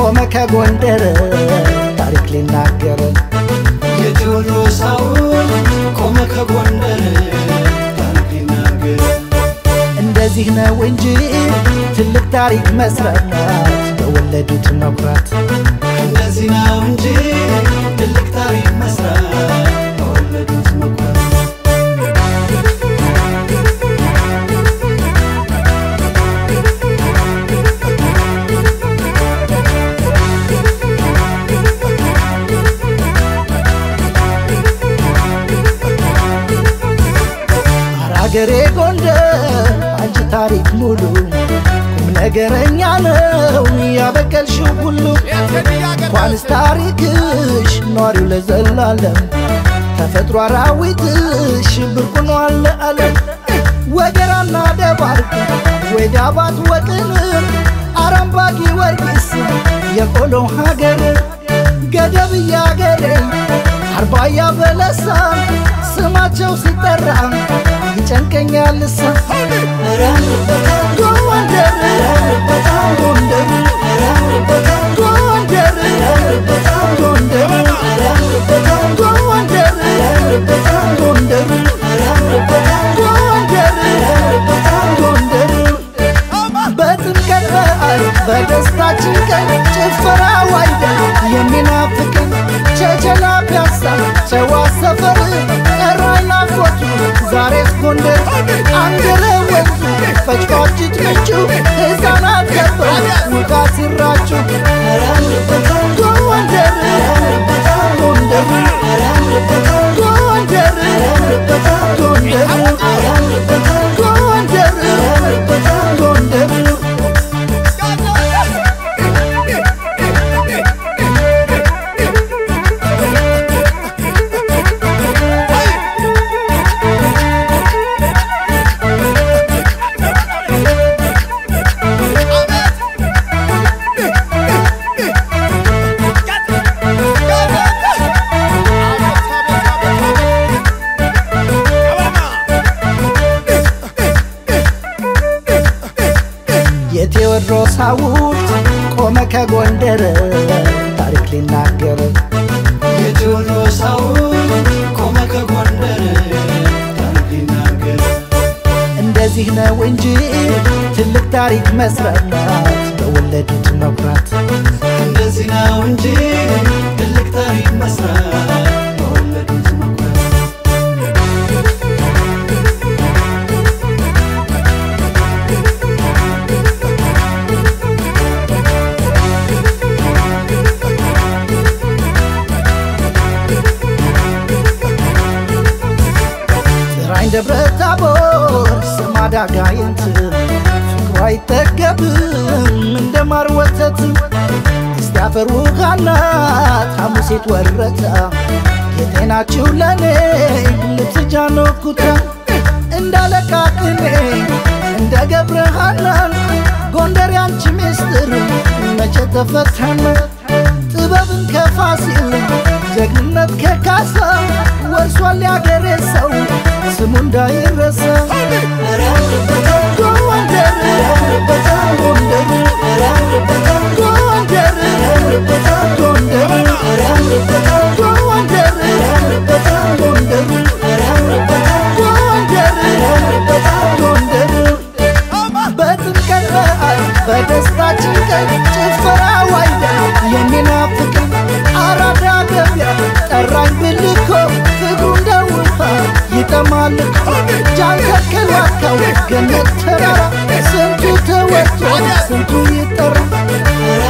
ቆመ ከጎንደር ታሪክ ሊናገር የቴዎድሮስ ሐውልት ቆመ ከጎንደር ታሪክ ሊናገር እንደዚህ ነው እንጂ ትልቅ ታሪክ መስራት በወለዱት መኩራት እንደዚህ ነው እንጂ ትልቅ ታሪክ መስራት በወለዱት መኩራት አራገሬ ጎንደር አንቺ ታሪክ ሙሉ ቁም ነገረኛ ነው ያበቀልሽው ሁሉ እንኳንስ ታሪክሽ ኗሪው ለዘላለም ተፈጥሮ አራዊትሽ ብርቅ ሆኗል ለዓለም ወገራና ደባርቅ ወይ ዳባት ወጥን አረምባጊ ወርቂስ የቆሎ ሀገር ገደብ እያገሬ አርባያ በለሳ ስማቸው ሲጠራ ይጨንቀኛል እሳ ጎንደር ጎንደር ጎንደር ጎንደር ጎንደር ጎንደር ጎንደር በጥምቀት በዓል በደስታችን ቀን ጭፈራ ዋይደ የሚናፍቅን ቸቸላ ፒያሳ ጨዋ ሰፈር ጠራኝ ናፍቆቱ ዛሬስ ጎንደር አንገረ ወንዙ ፈጭፋጭት ምንጩ ሕፃናት ከበው ውቃ ሲራጩ ጎንደር ጎንደር ጎንደር ጎንደር ጎንደር ጎንደር የቴዎድሮስ ሐውልት ቆመ ከጎንደር ታሪክ ሊናገር የቴዎድሮስ ሐውልት ቆመ ከጎንደር ታሪክ ሊናገር እንደዚህ ነው እንጂ ትልቅ ታሪክ መስራት በወለዱት መኩራት እንደዚህ ነው እንጂ ትልቅ ታሪክ መስራት በወለዱት መኩራት ጥራኝ ደብረ ታቦር ስማዳ ጋይንት ፍቅሯ አይጠገብም እንደ ማር ወተት እስቲ አፈር ውሃናት ሐሙሴት ወረታ የጤናችሁ ለኔ ልትጃኖ ኩታ እንዳለቃ ቅኔ እንደ ገብረ ሐናን ጎንደር ያንቺ ምስጢር መቼ ተፈታን ጥበብን ከፋሲል ጀግንነት ከካሳ ወርሷል ያገሬ ሰው ስሙ እንዳይረሳ ጎንደር ጎንደር ጎንደር ጎንደር ጎንደር ጎንደር ጎንደር በጥምቀት በዓል በደስታችን ቀን ጭፈራ ዋይዳ የሚናፍቀን አራዳ ገበያ ጠራኝ ብልኮ ፍቅሩ እንደ ውሃ ይጠማል እኮ ጃን ተከል ዋካው ገነት ተራራ ስንቱ ተወጥቶ ስንቱ ይጠራ